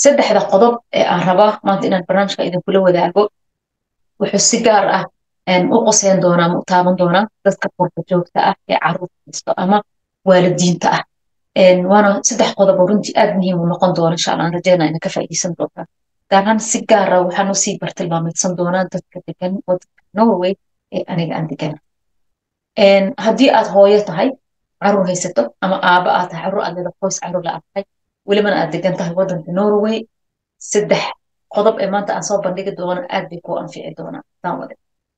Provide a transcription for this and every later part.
saddexda qodob ee aan rabaa maanta inaan barnaamijka idinkula wadaago wuxuu si gaar ah u qoseyn doonaa ma u taaban doonaa dadka qurba joogta ah ee caruurta haysto ama waalidiinta ah waana saddex qodob oo runtii aad muhiim u noqon doona insha allah aan rajeynaa ina ka faa'iideysan doontaa gaar ahaan si gaara waxaan usii bartilmaameedsan doonaa dadka degan wadanka norway ee aniga aan degana haddii aad hooyo tahay caruur haysato ama aaba aad tahay caruur aad leeda qoys caruur la aad tahay welibana aad degan tahay wadanka norway saddex qodob ee maanta aan soo bandhigi doono aad bay kuu anfici doonaa daawade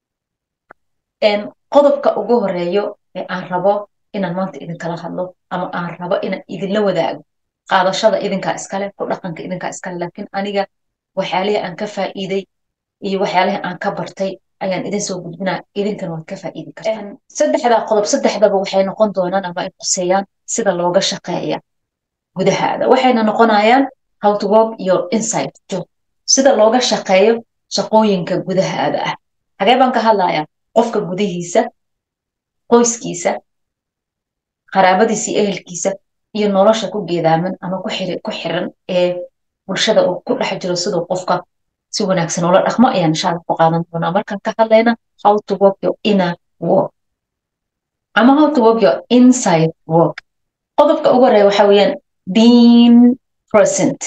qodobka ugu horeeyo ee aan rabo inaan maanta idinkala hadlo ama aan rabo inaan idinla wadaago qaadashada idinkaa iskale ku dhaqanka idinkaa iskale laakiin aniga waxyaalihii aan ka faa'iiday iyo waxyaalihii aan ka bartay ayaan idin soo gudbinaa idinkana waad ka faa'iidi kartaa saddexdaa qodob saddexdaba waxay noqon doonaan ama ay quseeyaan sida looga shaqeeya gudahaada waxayna noqonayaan how to work iyo inside job sida looga shaqeeyo shaqooyinka gudahaada ah xagee baan ka hadlayaa qofka gudihiisa qoyskiisa qaraabadiisa iyo ehelkiisa iyo nolosha ku geedaaman ama ku xiran ee bulshada uu ku dhex jiro siduu qofka si wanaagsan ula dhaqmo ayaan inshaalla ku qaadan doonaa markaan ka hadlayna how to work your inner work ama how to work your inside work qodobka ugu horeeya waxa weeyaan being present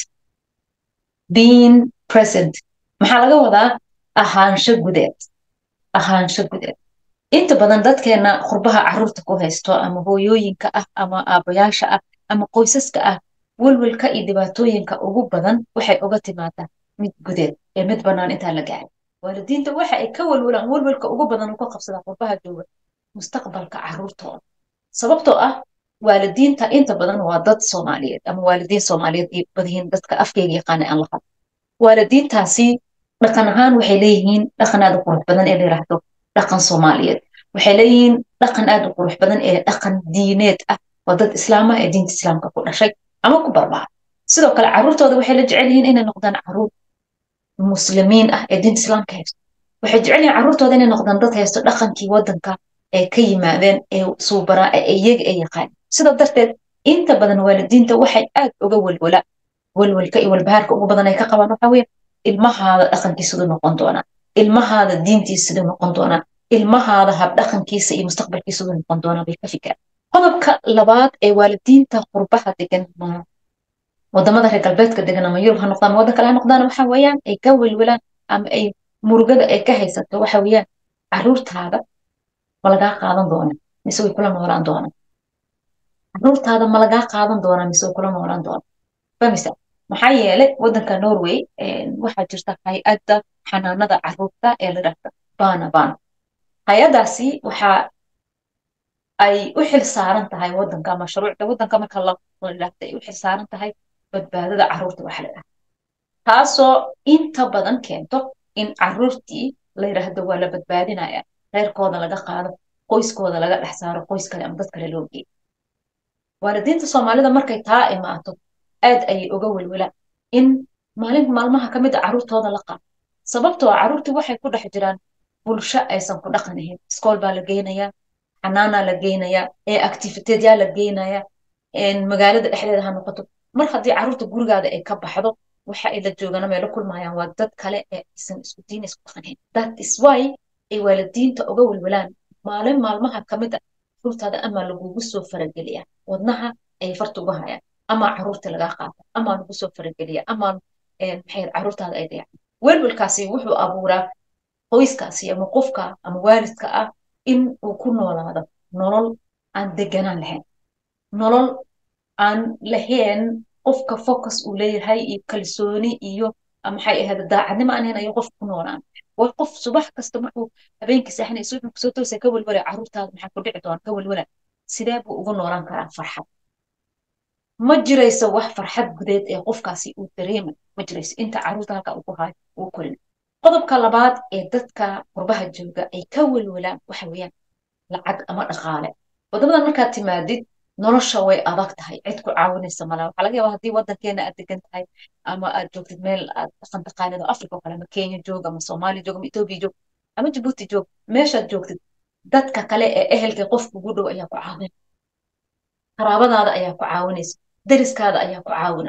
being present maxaa laga wadaa ahaansho gudeed ahaansho gudeed inta badan dadkeena qurbaha caruurta ku haysto ama hooyooyinka ah ama aabayaasha ah ama qoysaska ah welwelka iyo dhibaatooyinka ugu badan waxay uga timaadaa mid gudeed ee mid bannaan intaan la gaarin waalidiinta waxa ay ka welwelaan welwelka ugu badan uu ka qabsadaa qurbaha jooga mustaqbalka caruurtooda sababtoo ah waalidiinta inta badan waa dad soomaaliyeed ama waalidiin soomaaliyeed iyo badihiin dadka afkeyga yaqaana aan la hadlo waalidiintaasi dhaqan ahaan waxay leeyihiin dhaqan aad u qurux badan ee la yiraahdo dhaqan soomaaliyeed waxay leeyihiin dhaqan aad u qurux badan ee dhaqan diineed ah waa dad islaama ee diinta islaamka ku dhashay ama ku barbaara sidoo kale caruurtooda waxay la jecel yihiin inay noqdaan caruur muslimiin ah ee diinta islaamka haysto waxay jecel yihiin caruurtooda inay noqdaan dad haysto dhaqankii wadanka ee ka yimaadeen ee suubaraa ee iyaga ee yaqaan sidaa darteed inta badan waalidiinta waxay aad uga welwala welwelka iyo walbahaarka ugu badan ay ka qabaan waxa weeye ilmahaada dhaqankiisiduu noqon doonaa ilmahaada diintiisiduu noqon doonaa ilmahaada habdhaqankiisa iyo mustaqbalkiisiduu noqon doonaa bay ka fikiraan qodobka labaad ee waalidiinta qurbaha degan wadamada reer galbeedka degan ama yurub ha noqdaan ama waddan kale ha noqdaan waxa weeyaan ay ka welwelaan ama ay murugada ay ka haysato waxa weeyaan caruurtaada ma lagaa qaadan doona mise way kula noolaan doonaan caruurtaada ma lagaa qaadan doonaa mise way kula noolaan doonaan famisa maxaa yeelay waddanka norway waxaa jirta hay-adda xanaanada caruurta ee la dhahda bana bana hay-addaasi waxa ay u xil saaran tahay waddanka mashruucda waddanka marka la dhahda ay u xil saaran tahay badbaadada caruurta waxa la dhahda taasoo inta badan keento in caruurtii la yidhaahdo waa la badbaadinaya reerkooda laga qaado qoyskooda laga dhex saaro qoys kale ama dad kale loo geeyo waalidiinta soomaalida markay taa imaato aad ayay uga welwelaan in maalin maalmaha ka mid a caruurtooda la qaado sababtoo ah caruurtii waxay ku dhex jiraan bulsho aysan ku dhaqan ahayn iskool baa la geynayaa xanaanaa la geynayaa ee activiteedyaa la geynayaa magaalada dhexdeeda ha noqoto mar haddii caruurta gurigaada ay ka baxdo waxa ay la joogana meelo kulmayaan waa dad kale ee aysan isku diin isku dhaqanayn that is why ay waalidiinta uga welwelaan maalin maalmaha ka mid a caruurtaada ama lagugu soo farageliya wadnaha ay farta uga hayaan ama caruurta lagaa qaata ama lagu soo farageliya ama maxay caruurtaada ay dayacan welwelkaasi wuxuu abuuraa qoyskaasi ama qofka ama waalidka ah in uu ku noolaado nolol aan deganaan lahayn nolol aan lahayn qofka focus uu leeyahay iyo kalsooni iyo maxay ahayd daacadnimo aan lahayn ayuu qof ku noolaan way qof subax kasta markuu habeenkii saaxinay subaxii kusoo toosay ka welwala caruurtaada maxaa ku dhici doona ka welwala sidee buu ugu noolaan karaa farxad ma jirayso wax farxad gudeed ee qofkaasi uu dareemay ma jirayso inta caruurta halka uu ku hayo uu korin qodobka labaad ee dadka qurbaha jooga ay ka welwelaan waxa weeyaan lacag ama dhaqaale wadamadan markaad timaadid nolosha way adag tahay cid ku caawinaysa malaa waxaa laga yaabaa haddii waddankeena aad degan tahay ama aad joogtid meel aad dhaqan taqaanid oo africa oo kale ama kenya joog ama soomaaliya joog ama etoobiya joog ama jabuuti joog meeshaad joogtid dadka kale ee ehelka qof kugu dhow ayaa ku caawin qaraabadaada ayaa ku caawinaysa deriskaada ayaa ku caawina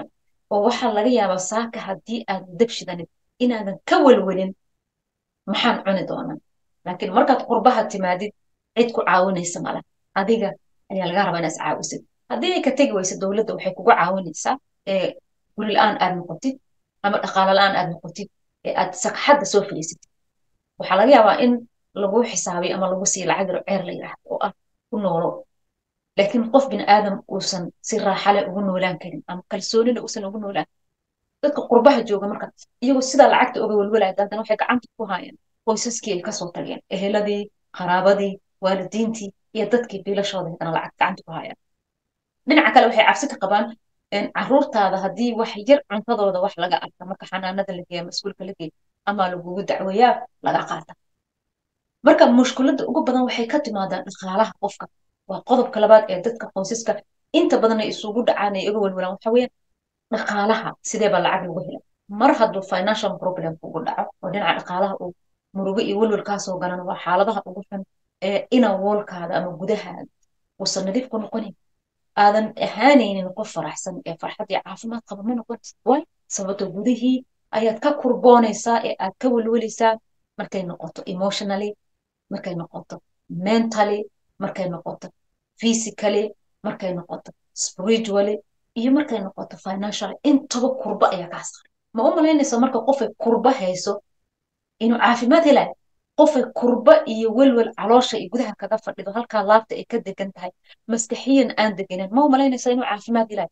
oo waxaa laga yaabaa saaka haddii aad dab shidanid inaadan ka welwelin maxaan cuni doonaa laakiin markaad qurbaha timaadid cid ku caawinaysa male adiga ayaa laga rabaa inaad iscaawisid haddii ay ka tegi weysa dowladda waxay kugu caawinaysaa ee guri la-aan aad noqotid ama dhaqaalo la-aan aad noqotid ee aad sagxadda soo fadhiisatid waxaa laga yaabaa in lagu xisaabiyo ama lagu siiyo lacag yaro ceer la yidhaahdo oo ah ku noolo laakiin qof bin aadam uusan si raaxale ugu noolaan karin ama kalsoonina uusan ugu noolaan dadka qurbaha jooga marka iyagoo sidaa lacagta oga welwelaya haddana waxay gacanta ku haayeen qoysaskii ay kasoo tageen eheladii qaraabadii waalidiintii iyo dadkii biilashooda haddana lacag gacanta ku haayaan dhinaca kale waxay cabsi ka qabaan caruurtaada haddii wax yar cuntadooda wax laga arka marka xanaanada la geeya mas-uulka la geeya ama lagugu dacweeyaa laga qaata marka mushkiladda ugu badan waxay ka timaadaa dhaqaalaha qofka waa qodobka labaad ee dadka qoysaska inta badan ay isugu dhacaan ay uga welwelaan waxa weeyaan dhaqaalaha sidee baa lacag lagu hela mar hadduu financial problem kugu dhaco oo dhinaca dhaqaalaha uu murugo iyo welwel kaasoo galan waa xaaladaha ugu xun ee ina woolkaada ama gudahaada uusan nadiif ku noqonin aadan ahaanaynin qof faraxsan ee farxad iyo caafimaad qaba ma noqonaysa waay sababto gudihii ayaad ka kurboonaysaa ee aad ka welwelaysaa markay noqoto emotionally markay noqoto mentally markay noqoto physically markay noqoto spiritually iyo markay noqoto financially intaba kurba ayaa kaa saaran ma u malaynaysa marka qofay kurba hayso inuu caafimaad helayo qofay kurba iyo welwel caloosha iyo gudaha kaga fadhido halkaa laabta ay ka degan tahay maskaxiyan aan deganen ma u malaynaysa inuu caafimaad helayo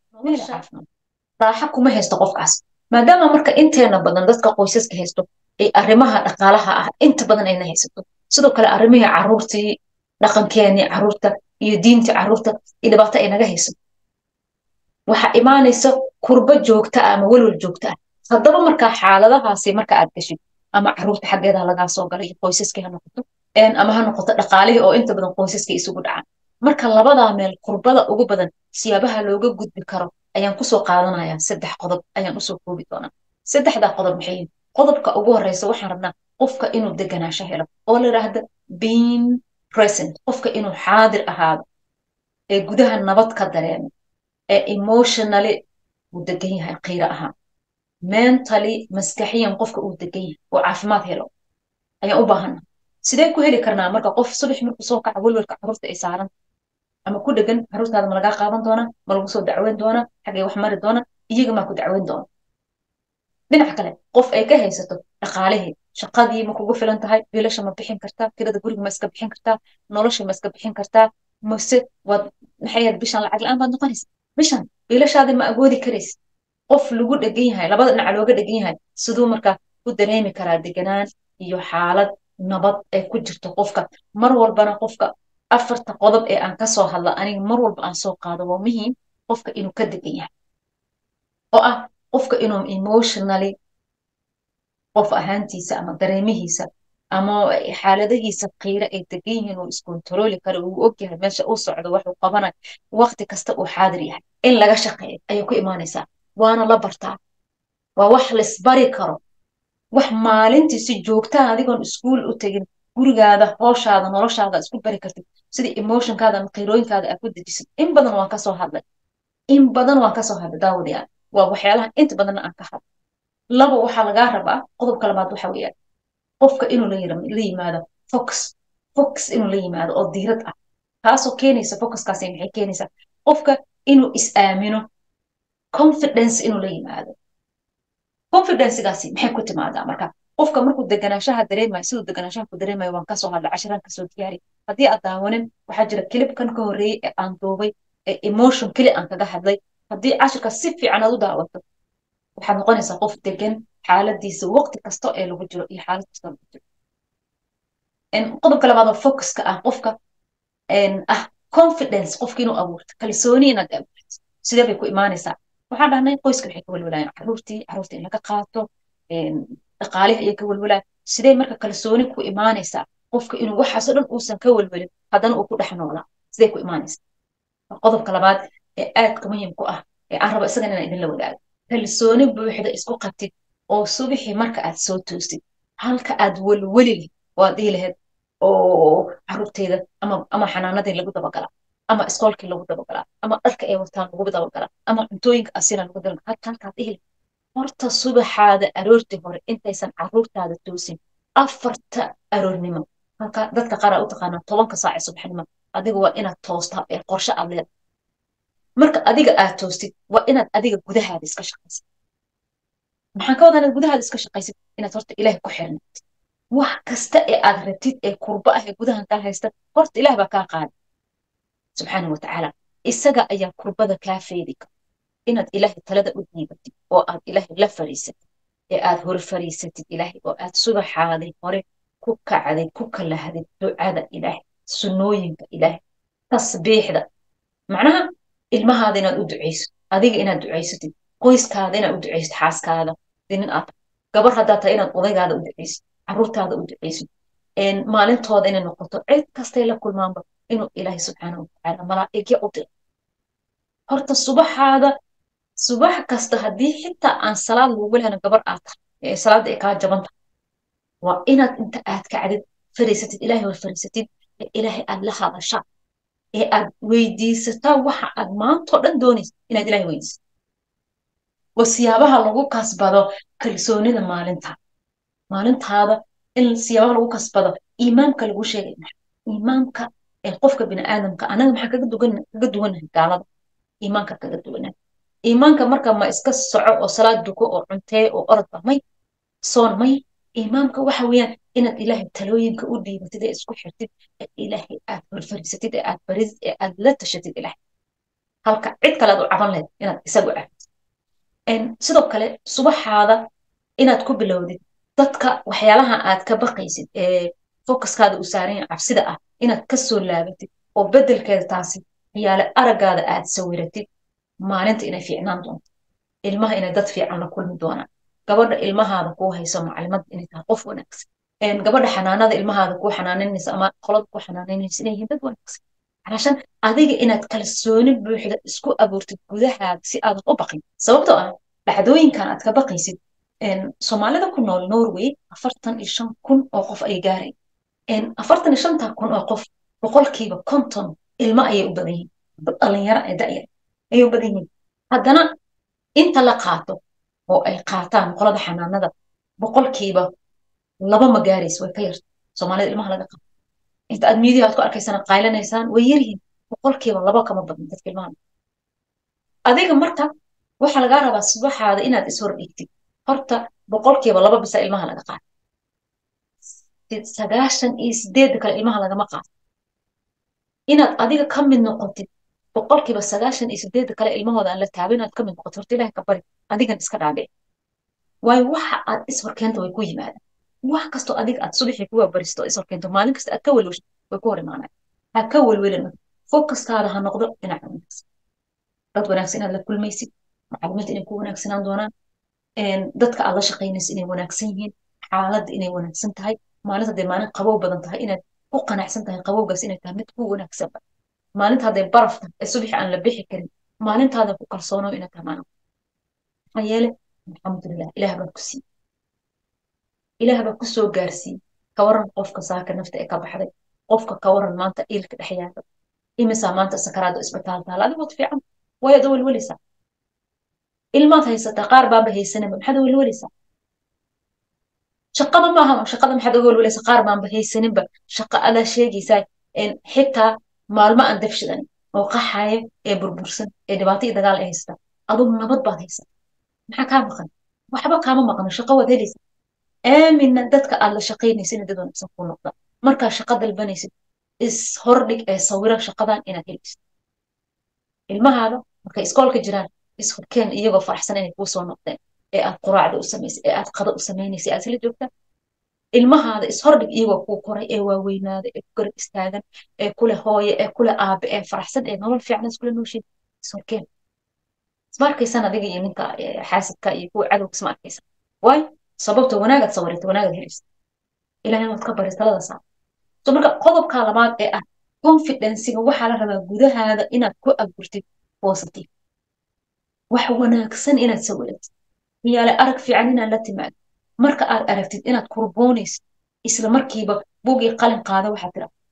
raaxa kuma haysto qofkaas maadaama marka inteena badan dadka qoysaska haysto ay arrimaha dhaqaalaha ah inta badan ayna haysato sidoo kale arrimihii caruurtii dhaqankeenii caruurta iyo diintii caruurta iyo dhibaato ay naga hayso waxaa imaanaysa kurba joogta ah ama welwel joogta ah haddaba markaa xaaladahaasi marka aad gashid ama caruurta xaggeeda lagaa soo galay qoysaskii ha noqoto ama ha noqoto dhaqaalihii oo inta badan qoysaskii isugu dhacaan marka labadaa meel kurbada ugu badan siyaabaha looga gudbi karo ayaan kusoo qaadanayaa saddex qodob ayaan usoo koobi doonaa saddexdaa qodob maxay yihin qodobka ugu horeysa waxaan rabnaa qofka inuu deganaasho helo oo la yidhaahda being present qofka inuu xaadir ahaado ee gudaha nabad ka dareemo ee emotionally uu degan yahay qiiro ahaan mentally maskaxiyan qofka uu degan yahay oo caafimaad helo ayaan u baahana sideen ku heli karnaa marka qof subax markuu soo kaca welwelka caruurta ay saaran ama ku dhegan caruurtaada ma lagaa qaadan doonaa ma lagu soo dacweyn doonaa xaggay wax mari doona iyaga maa ku dacweyn doona dhinaca kale qof ay ka haysato dhaqaalihii shaqadii ma kugu filan tahay biilasha ma bixin kartaa kirada guriga ma iska bixin kartaa nolosha ma iska bixin kartaa mase waad maxay ahayd bishan lacag la-aan baad noqonaysa bishan biilashaadii ma agoodi karaysa qof lagu dhegan yahay labada dhinac looga dhegan yahay siduu markaa ku dareemi karaa deganaan iyo xaalad nabad ay ku jirto qofka mar walbana qofka afarta qodob ee aan kasoo hadla aniga mar walba aan soo qaado waa muhiim qofka inuu ka degan yahay oo ah qofka inuu emotionally qof ahaantiisa ama dareemihiisa ama xaaladahiisa qiire ay degan yihiin uu iskontarooli karo uu ogyahay meesha uu socdo waxuu qabanayo waqti kasta uu xaadir yahay in laga shaqeeyo ayay ku imaanaysaa waana la bartaa waa wax laisbari karo wax maalintii si joogtaa adigoon iskuul u tegin gurigaada hooshaada noloshaada isku bari kartid sidii emotionkaada ama qiirooyinkaada aad ku dejisid in badan waan kasoo hadlay in badan waan kasoo hadlay daawadayaal waa waxyaalaha inta badanna aan ka hadlay laba waxaa lagaa rabaa qodobka labaad waxa weeyaan qofka inuu la yimaado fox fox inuu la yimaado oo diirad ah taasoo keenaysa focuskaasi maxay keenaysaa qofka inuu is aamino confidence inuu la yimaado confidencegaasi maxay ku timaadaa marka qofka markuu deganaanshaha dareemayo siduu deganaanshaha ku dareemayo waan kasoo hadlay casharaan kasoo diyaari haddii aad daawanin waxaa jira kilibkan ka horreeyey ee aan duubay ee emotion keli aan kaga hadlay haddii cashirka si fiican aad u daawato waxaad noqonaysaa qof degan xaaladiisa waqti kasta ee lagu jiro iyo xaalad kasta lagu jiro qodobka labaad oo focuska ah qofka ah confidence qofka inuu abuurto kalsooni inaad abuurto sidee bay ku imaanaysaa waxaan dhahnay qoyska waxay ka welwelayan caruurtii caruurta in laga qaato dhaqaalihi ayay ka welwelayan sidee marka kalsooni ku imaanaysaa qofka inuu waxaasoo dhan uusan ka welwelin haddana uu ku dhex noolaa sidee ku imaanaysaa qodobka labaad ee aadka muhiimku ah ee aan rabo isagan inaan idinla wadaago kalsooni buuxda isku qabtid oo subixii marka aad soo toostid halka aad welweli leh waad dhihi lahayd oo caruurteyda ama ama xanaanadii lagu dabagala ama iskoolkii lagu dabagalaa ama dharka ay wataan lagu dabagalaa ama cuntooyinka asina lagu dabagalaa halka halkaad dhihi horta subaxaada aroortii hore intaysan caruurtaada toosin afarta aroornimo halka dadka qaar aa u taqaanaa tobanka saace subaxnimo adiga waa inaad toostaa ee qorshe aad leedahay marka adiga aad toostid waa inaad adiga gudahaada iska shaqaysid maxaan ka wadaa inaad gudahaada iska shaqaysid inaad horta ilaahay ku xirnaatid wax kasta ee aad rabtid ee kurba ah ee gudahan kaa haysta horta ilaah baa kaa qaada subxaana watacaala isaga ayaa kurbada kaa feedi kara inaad ilaahay talada u dhiibatid oo aad ilaahay la fariisatid ee aad hor fariisatid ilaahay oo aad subaxaaday hore ku kacday ku kalahdid ducada ilaahay sunnooyinka ilaahay tasbiixda macnaha ilmahaada inaad u ducayso adiga inaad ducaysatid qoyskaada inaad u ducaysid xaaskaada nin aad gabar haddaa tahay inaad odaygaada u ducaysid caruurtaada u ducaysid maalintooda inay noqoto cid kastay la kulmaanba inuu ilaahay subxaana watacaala malaa'igya u diro horta subaxaada subax kasta haddii xitaa aan salaad lagugu lehna gabar aad tahay ee salaadda ay kaa jaban tahay waa inaad inta aad kacdid fariisatid ilaahay hor fariisatid ee ilaahay aad la hadashaa ee aad weydiisataa waxa aad maantoo dhan doonaysa inaad ilaahay weydiisato waa siyaabaha lagu kasbado kalsoonida maalinta maalintaada in siyaabaha lagu kasbado iimaamka lagu sheegay iimaamka ee qofka bini aadamka anaga maxaa kaga dugan kaga duwanahay gaalada iimaanka kaga duwanahay iimaanka marka ma iska soco oo salaad duko oo cuntee oo orodba may soon may iimaamka waxa weeyaan inaad ilaahay talooyinka u dhiibatid ee isku xirtid ee ilaahay aad horfariisatid ee aad baridid ee aad la tashatid ilaahay halka cid kale aad u caban lahayd inaad isagu cabtid sidoo kale subaxaada inaad ku bilowdid dadka waxyaalaha aad ka baqaysid ee focuskaada u saaran cabsida ah inaad ka soo laabatid oo beddelkeeda taasi yaale araggaada aad sawiratid maalinta inay fiicnaan doonto ilmaha inay dad fiican la kulmi doonaan gabadha ilmahaada kuu hayso maclimad inay tahay qof wanaagsan gabadha xanaanada ilmahaada kuu xanaanaynaysa ama qolada kuu xanaanaynaysa inay yihiin dad wanaagsan calashan adiga inaad kalsooni buuxda isku abuurtid gudahaada si aadan u baqin sababtoo ah dhacdooyinkan aad ka baqaysid soomaalida ku nool norway afartan iyo shan kun oo qof ay gaaray afartan iyo shanta kun oo qof boqolkiiba konton ilmo ayay u badan yihiin dhalinyaro ee da'yar ayay u badan yihiin haddana inta la qaato oo ay qaataan qolada xanaanada boqolkiiba laba ma gaaraysa way ka yarta soomaalida ilmaha laga qaato inta aad miidiya aad ku arkaysaan qaylanaysaan way yaryihiin boqolkiiba laba kama badin dadka ilmaha adiga marka waxaa lagaa rabaa subaxaada inaad ishor dhigtid horta boqolkiiba laba bisa ilmaha laga qaato sagaashan iyo sideedda kale ilmaha lagama qaato inaad adiga ka mid noqotid boqolkiiba sagaashan iyo sideedda kale ilmahooda aan la taabin inaad ka mid noqotid horta ilahay ka bari adigan iska dhaabici waayo waxa aad ishorkeenta way ku yimaadaan wax kastoo adiga aad subaxii kuwa baristo ishorkeento maalin kasta aad ka welweshid way ku hor imaanaan ha ka welwelin focuskaada ha noqdo dhinaca wanaagsan dad wanaagsan inaad la kulmaysid macluumaadta inay ku wanaagsanaan doonaan dadka aad la shaqaynaysa inay wanaagsan yihiin xaaladda inay wanaagsan tahay maalinta hadday maalin qabow badan tahay inaad ku qanacsan tahay qabowgaas inay tahay mid ku wanaagsanba maalinta hadday baraf tahay ee subaxi aan la bixi karin maalintaada ku kalsoonow inaad tahay maalin maxaa yeele alxamdulilah ilaah baa ku siiyey ilaah baa ku soo gaarsiiyey ka waran qofka saaka nafta ee ka baxday qofka ka waran maanta iilka dhex yaala imisaa maanta sakaraada isbitaal taala adigood fiican wayaad welweleysaa ilmaad haysataa qaar baanba haysanaba maxaad welweleysaa shaqada maaha shaqada maxaad uga welweleysaa qaar baanba haysaninba shaqa adaa sheegaysaa xitaa maalmo aan dafshidan oo qaxaya ee burbursan ee dhibaato iyo dagaal ay haysataa adugu nabad baad haysataa maxaa kaa maqan waxba kaama maqno shaqo waad helaysaa aaminna dadka aad la shaqaynaysa inay dad wanaagsan kuu noqdaan markaa shaqa dalbanaysid is hordhig ee sawira shaqadan inaad helaysid ilmahaada markay iskoolka jiraan ishorkeen iyagoo faraxsan inay kuu soo noqdeen ee aad quraacda u samaysay ee aad qada u samaynaysa aad isla joogtaa ilmahaada ishordhig iyagoo kuu koray ee waaweynaaday ee ku garab istaagan ee kule hooye ee kule aabe ee faraxsan ee nolol fiican iskula nooshin ishorkeen isma arkaysan adiga iyo ninka xaasidka iyo kuwa cadowga isma arkaysan waayo sababta wanaagaad sawirata wanaagaad helaysa ilahay waad ka bari talada saa so marka qodobka labaad ee ah confidensiga waxaa la rabaa gudahaada inaad ku abuurtid positive wax wanaagsan inaad sawiratid miyaale arag fiican inaad la timaado marka aad aragtid inaad kurboonaysid isla markiiba bugii qalin qaada waxaad tira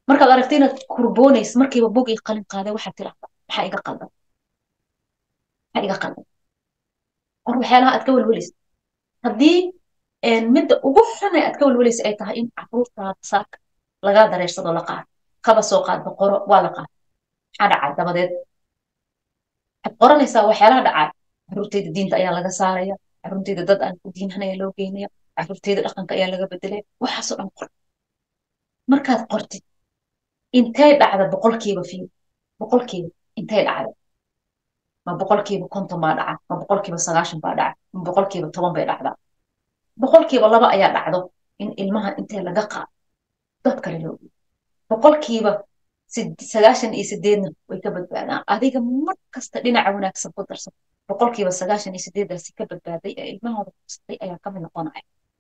markaad aragta inaad kurboonaysa markiiba bog ii qalin qaaday waxaad tirahdaa maxaa iga qaldan maxaa iga qaldan or waxyaalaha aad ka welwelaysa haddii midda ugu xunay aad ka welwelaysa ay tahay in caruurtaada saaka lagaa dareersado la qaado kaba soo qaadba qoro waa la qaado maxaa dhacay dabadeed waxaad qoranaysaa waxyaalaha dhacay caruurteyda diinta ayaa laga saaraya caruurteyda dad aan ku diinhanaya loo geynaya caruurteyda dhaqanka ayaa laga bedelaya waxaasoo dhan qor markaad qortid intay dhacda boqolkiiba fiyo boqolkiiba intay dhacda ma boqolkiiba konton baa dhaca ma boqolkiiba sagaashan baa dhaca ma boqolkiiba toban bay dhacdaa boqolkiiba laba ayaa dhacdo in ilmaha intee laga qaado dad kale loo geeyo boqolkiiba sagaashan iyo sideedna way ka badbaadaan adiga mar kasta dhinaca wanaagsan ku darsan boqolkiiba sagaashan iyo sideedaasi ka badbaaday ee ilmahooda kursatay ayaa kamid noqonaya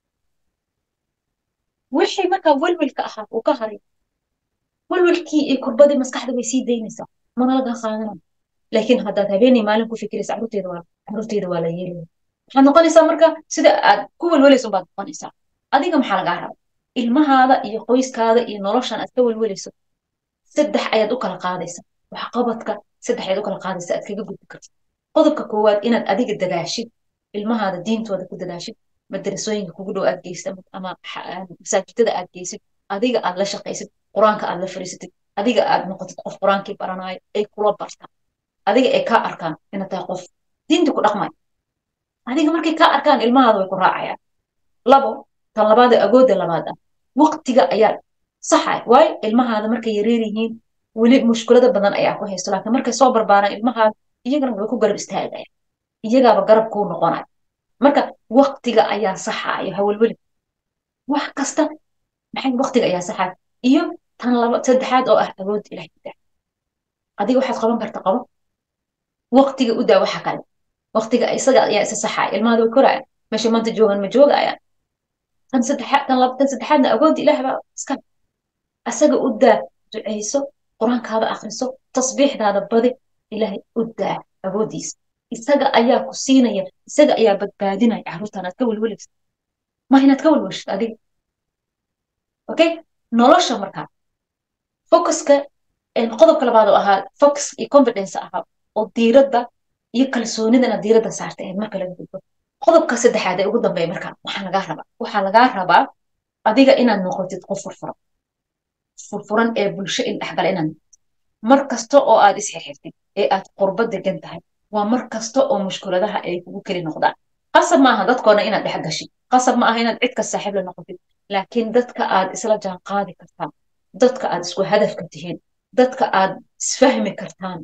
wixii markaa welwelka ahaa uu ka haray welwelkii iyo kurbadii maskaxda bay sii daynaysaa mana laga qaadanayo laakiin haddaad habeenay maalin ku fikiraysa caruurteeda waa caruurteeda waa la yeelaya waxaad noqonaysaa marka sida aad ku welwelayso baad noqonaysaa adiga maxaa lagaa raba ilmahaada iyo qoyskaada iyo noloshan aad ka welwelayso saddex ayaad u kala qaadaysa waxqabadka saddex ayaad u kala qaadaysa aad kaga gudbi karta qodobka koowaad inaad adiga dadaashid ilmahaada diintooda ku dadaashid madarasooyinka kugu dhow aad geysid ama masaajidada aad geysid adiga aad la shaqaysid qur-aanka aad la fariisatid adiga aad noqotid qof qur-aankii baranaayo ay kula bartaan adiga ay kaa arkaan inaad tahay qof diinta ku dhaqmay adiga markay kaa arkaan ilmahaada way ku raacayaan labo tan labaada agoodda labaad ah waqtiga ayaa saxay waayo ilmahaada markay yareer yihiin weli mushkulada badan ayaa ku haysto laakiin markay soo barbaaraan ilmahaada iyagana way ku garab istaagaya iyagaaba garab kuu noqonaya marka waqtiga ayaa saxayo hawelweli wax kasta maxay waqtiga ayaa saxayo iyo tan laba saddexaad oo ah awoodda ilahay ku daa adiga waxaad qaban karta qabo waqtiga u daa waxa kale waqtiga isaga ayaa isa saxaya ilmahaada way koraya meesha maanta joogan ma joogayaan tan saddexaad tan laba tan saddexaadna awoodda ilaah baa iska asaga u daa ducayso qur-aankaada akhriso tasbiixdaada badi ilaahay u daa awooddiisa isaga ayaa ku siinaya isaga ayaa badbaadinaya carruurtan aad ka welwelaysa ma inaad ka welwelshid adiga okay nolosha markaa focuska qodobka labaad oo ahaa focus iyo confidence ahaa oo diiradda iyo kalsoonidana diiradda saarta ahayd marka laga gudbo qodobka saddexaad ee ugu dambeeya marka waxaa lagaa rabaa waxaa lagaa rabaa adiga inaad noqotid qof furfuran furfuran ee bulsho in dhexgala inaad mar kasta oo aad isxirxirtid ee aad qurbo degan tahay waa mar kasta oo mushkuladaha ay kugu keli noqdaan qasab maaha dadkoona inaad dhex gashid qasab ma aha inaad cidka saaxiib la noqotid laakiin dadka aad isla jaan qaadi kartaan dadka aad isku hadafka tihiin dadka aad isfahmi kartaan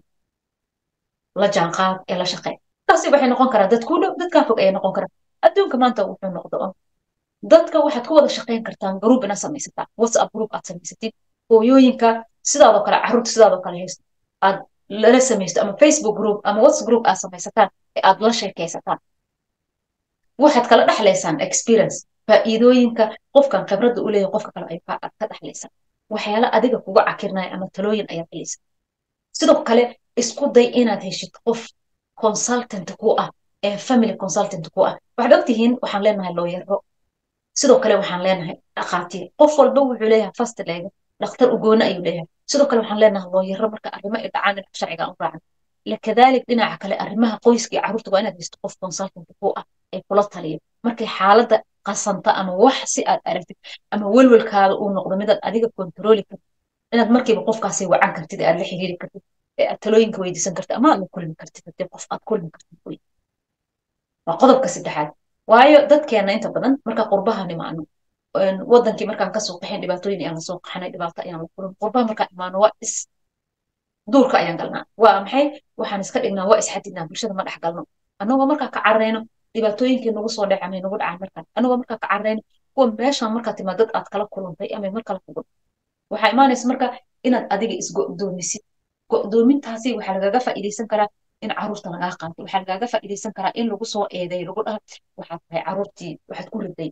la jaanqaad ee la shaqeey taasi waxay noqon karaa dad ku dhow dadkaa fog ayay noqon karaa adduunka maanta wuxuu noqdo on dadka waxaad ku wada shaqayn kartaan group inaad samaysataan whatsapp group aad samaysatid hooyooyinka sidaadoo kale carruurta sidaadoo kale haysto aad lala samaysto ama facebook group ama whatsapp group aad samaysataan ee aad la sheekaysataan waxaad kala dhexlaysaan experience faa'iidooyinka qofkan khibradda u leeyahay qofka kale ayuu aad ka dhexlaysaan waxyaala adiga kuga cakirnaya ama talooyin ayaad helaysa sidoo kale isku day inaad heshid qof consultant ku ah ee family consultant ku ah waxaad ogtihiin waxaan leenahay looyaro sidoo kale waxaan leenahay dhakhaatiir qof walba wuxuu leeyahay fast leega dhakhtar ugoone ayuu leeyahay sidoo kale waxaan leenahay looyaro marka arrimo ay dhacaan dhinaca sharciga u raacan lakadalik dhinaca kale arrimaha qoyska iyo carruurta waa inaad heshid qof consultant ku ah ee kula taliya markay xaaladda qasanta ama wax si aad aragtid ama welwelkaada uu noqdo midaad adiga kontrooli kartid inaad markiiba qofkaasi wacan kartid ee aad la xiriiri kartid ee aad talooyinka weydiisan kartid ama aad la kulmi kartid hadii qof aad kulmi kartid wey waa qodobka saddexaad waayo dadkeena inta badan marka qurbaha nimaano wadankii markaan kasoo qaxin dhibaatooyin ayaan lasoo qaxanay dhibaato ayaan la kulin qurbaha markaan imaano waa is duurka ayaan galnaa waa maxay waxaan iska dhignaa waa isxadidnaa bulshada ma dhex galno annagoo markaa ka carreyno dhibaatooyinkii nagu soo dhacamay nagu dhacaan markaan annagoo markaa ka carreyno kuwa meeshaan markaa timaa dad aad kala kulantay ama mar kala kugun waxaa imaanaysa marka inaad adiga isgo'doomisid go'doomintaasi waxaa lagaga faa'iidaysan karaa in carruurta lagaa qaatay waxaa lagaaga faa'iidaysan karaa in lagu soo eeday lagu dhaha waxaad tahay carruurtii waxaad ku riday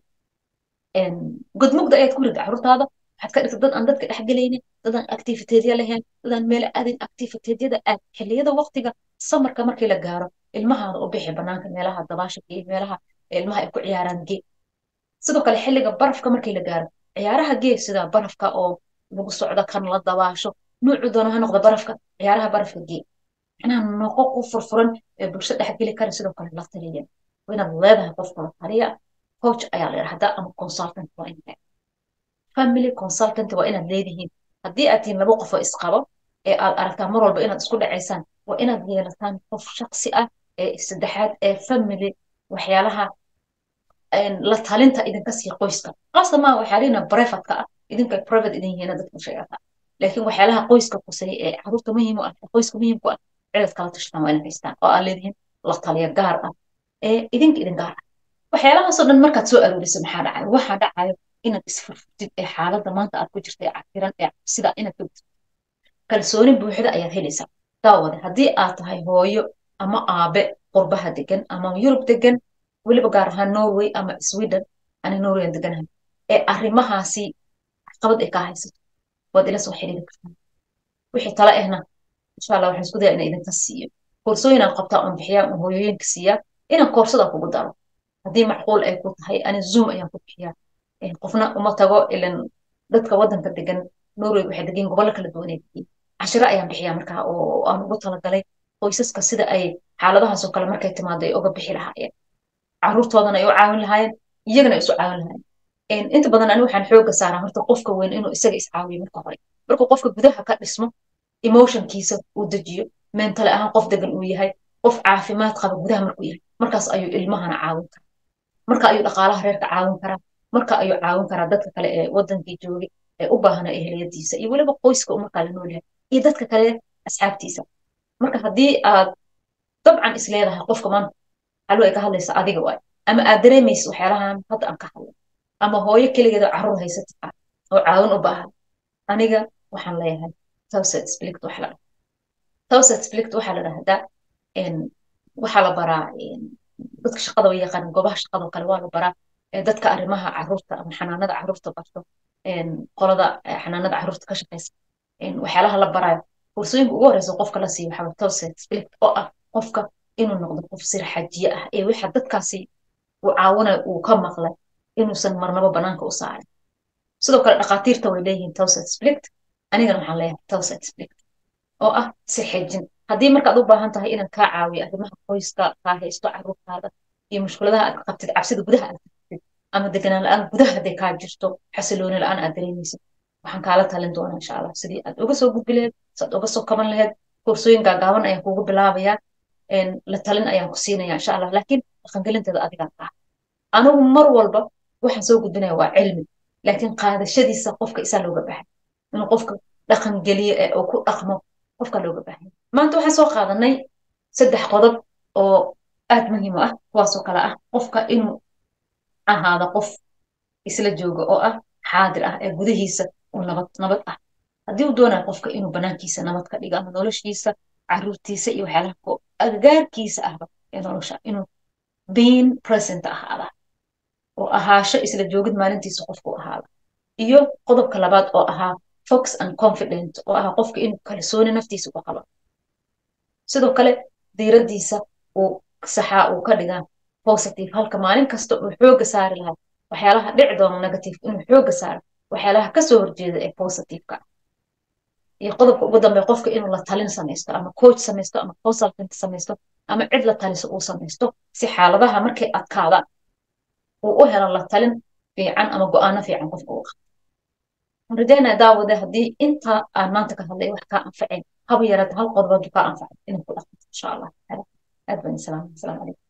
godmugda ayaad ku riday carruurtaada waxaad ka dhigtay dad aan dadka dhexgelaynin dad aan activiteedya lahayn dad aan meel aadin activiteedyada aad xilliyada waqtiga samarka markii la gaaro ilmahaada u bixi banaanka meelaha dabaasha iyo meelaha ilmaha ay ku ciyaaraan gee sidoo kale xilliga barafka markii la gaaro ciyaaraha gee sida barafka oo lagu socdo kan la dabaasho nuucu doono ha noqdo barafka ciyaaraha barafka gee macnaha noqo ku furfuran ee bulsho dhex geli kara sidoo kale la taliya waa inaad leedahay qofka la taliya coach ayaa la yidhahdaa ama consultant waa inaad family consultant waa inaad leedihiin haddii aad tihiin laba qof oo isqabo ee aad aragtaan mar walba inaad isku dhacaysaan waa inaad yeelataan qof shaksi ah ee saddexaad ee family waxyaalaha la talinta idinka sii qoyska qaasa maa waxyaalihina brefatka ah idinka private idin yihiina dadka sheegata laakiin waxyaalaha qoyska kusay ee caruurta muhiim u ah qoyska muhiimku ah cidaad kala tashtaan waa inaad haystaan oo aad leedihiin la taliya gaar ah ee idinka idin gaar ah waxyaalahaasoo dhan markaad soo aroorisa maxaa dhacayo waxaa dhacayo inaad isfurfurtid ee xaaladda maanta aad ku jirta ee cafiran ee sida inaad ka gudtid kalsooni buuxda ayaad helaysaa daawade haddii aad tahay hooyo ama aabe qurbaha degan ama yurub degan weliba gaar ahaan norway ama sweden ani norwayan deganahay ee arrimahaasi caqabad ay kaa haysato waad ila soo xiriiri kartaa wixii tala ahna insha allah waxaan isku daya ina idinka siiyo koorsooyinaan qabtaa oon bixiyaa oon hooyooyinka siiyaa inaan koorsada kugu daro haddii macquul ay ku tahay ani zoom ayaan ku bixiyaa qofna uma tago ilan dadka waddanka degan norway waxay degan gobollo kala duwan ay degiin cashiro ayaan bixiyaa markaa oo aan ugu talagalay qoysaska sida ay xaaladahaasoo kale markay timaado ay uga bixi lahaayeen caruurtoodana ay u caawin lahaayeen iyagana ay isu caawin lahaayeen inta badan ani waxaan xooga saaraa horta qofka weyn inuu isaga iscaawiyo marka hore markuu qofka gudaha ka dhismo emotionkiisa uu dejiyo mentale ahaan qof degan uu yahay qof caafimaad qaba gudaha markuu yahay markaas ayuu ilmahana caawin karaa marka ayuu dhaqaalaha reerka caawin karaa marka ayuu caawin karaa dadka kale ee wadankii joogay ee u baahana eheliyadiisa iyo weliba qoyska uu markaa la nool yahay iyo dadka kale asxaabtiisa marka haddii aad dabcan is leedahay qofka maanta xalwo ay ka hadlaysa adiga waay ama aad dareemaysa waxyaalahan hadda aan ka hadlay ama hooyo keligeeda carruur haysata ah oo caawin u baahan aniga waxaan leeyahay towset splict waxa la dhaha towset splict waxaa la dhahdaa waxaa la baraa dadka shaqada way yaqaan goobaha shaqadoo kale waa la baraa dadka arrimaha carruurta ama xanaanada carruurta barto qolada xanaanada carruurta ka shaqeysa waxyaalaha la baraayo kursooyinka ugu horeysa qofka la siiyo waxaa towset splict oo ah qofka inuu noqdo qof sir xajiye ah ee waxa dadkaasi uu caawinay uu ka maqlay inuusan marnabo banaanka u saarin sidoo kale dhakhaatiirta way leeyihiin towset splict anigana waxaan leeyahay towset splict oo ah sir xejin haddii markaad u baahan tahay inaan kaa caawiyo arrimaha qoyska kaa haysto carruurtaada iyo mushkuladaha aad qabtid cabsida gudaha aad qabtid ama deganaan la-aan gudaha hadday kaa jirto xasilooni la-aan aad dareemaysid waxaan kaala talin doonaa insha allah sidii aad uga soo gudbi laheyd saad uga soo kaban laheyd koorsooyin gaagaaban ayaan kugu bilaabayaa la talin ayaan ku siinaya insha allah laakiin dhaqangelinteeda adigaa ah anigu mar walba waxaan soo gudbinaya waa cilmi laakiin qaadashadiisa qofka isaa looga baahay inuu qofka dhaqangeliyo ee uu ku dhaqmo qofka looga baahay maanta waxaan soo qaadanay saddex qodob oo aad muhiim u ah kuwaasoo kale ah qofka inuu ahaado qof isla jooga oo ah xaadir ah ee gudihiisa uu nabad nabad ah haddii uu doonayo qofka inuu banaankiisa nabad ka dhigo ama noloshiisa caruurtiisa iyo waxyaalaha agagaarkiisa ahba ee nolosha inuu being present ahaada oo ahaasho isla joogid maalintiisa qofku ahaada iyo qodobka labaad oo ahaa fox and confident oo ahaa qofka inuu kalsooni naftiisa u qabo sidoo kale diiradiisa uu saxaa uu ka dhigaa positive halka maalin kasta uu xooga saari lahaa waxyaalaha dhici doona negative inuu xooga saaro waxyaalaha kasoo horjeeda ee positiveka ah iyo qodobka ugu dambe qofka inuu la talin samaysto ama coach samaysto ama consultant samaysto ama cid la taliso uu samaysto si xaaladaha markay adkaadaan uu u helo la talin fiican ama go-aano fiican qofka uu qabto rajaynaya daawade haddii inta aan maanta ka hadlay wax kaa anfaceen haba yaraata hal qodob hadduu kaa anfacay inay ku dhaqanto insha allah aad baan islaamay asalaamu calaykum